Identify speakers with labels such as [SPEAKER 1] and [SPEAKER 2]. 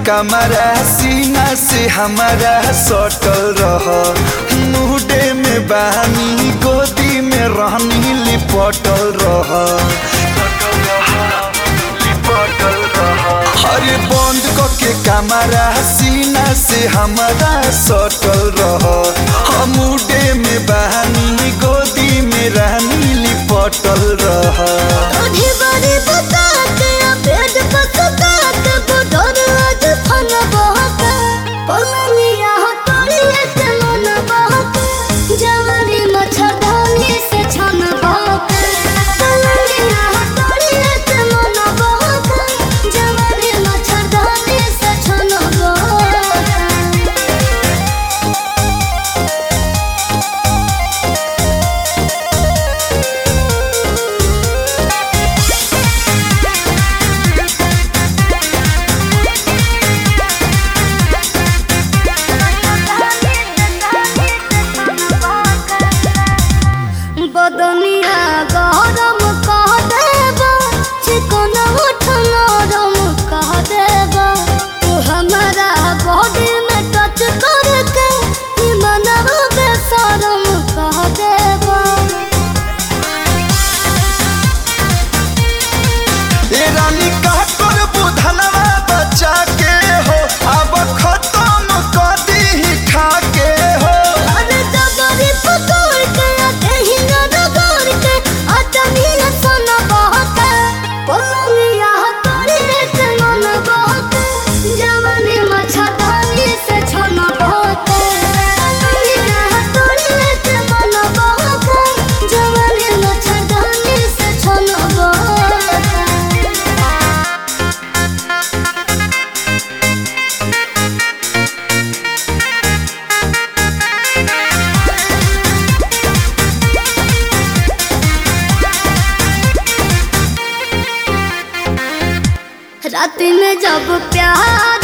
[SPEAKER 1] कमरा सीना से हमारा सटल रह मुहडे में बानी गोदी में रहनी लिपटल रह अरे बंद के कमरा सीना से हमारा सटल रह मुडे में बहानी गोदी में रहनी लिपटल रह
[SPEAKER 2] आधी बारी बता के पेट पकता के बुढ़र आज फन बहके पलनिया हटोड़िए से मन बहके जवानी मच्छरदानी से छन बहके पलनिया हटोड़िए से मन बहके जवानी मच्छरदानी से छन बहके बदनिया गरम कह देबा चिकन उठ नरम कह देबा तू हमारा बॉडी में टच करके ई मनवा बेशरम कह देबा
[SPEAKER 1] ए रानी का कर बुधनवा बचा के हो अब खत्म कर दी खा के हो
[SPEAKER 2] अरे जबरी पकड़ के कहीं न रगड़ के अटनी सन बहके पलनिया हटोड़ी से मन बहके जवानी मच्छरदानी से छन बहके पलनिया हटोड़ी से मन बहके जवानी मच्छरदानी से छन बहके रात में जब प्यार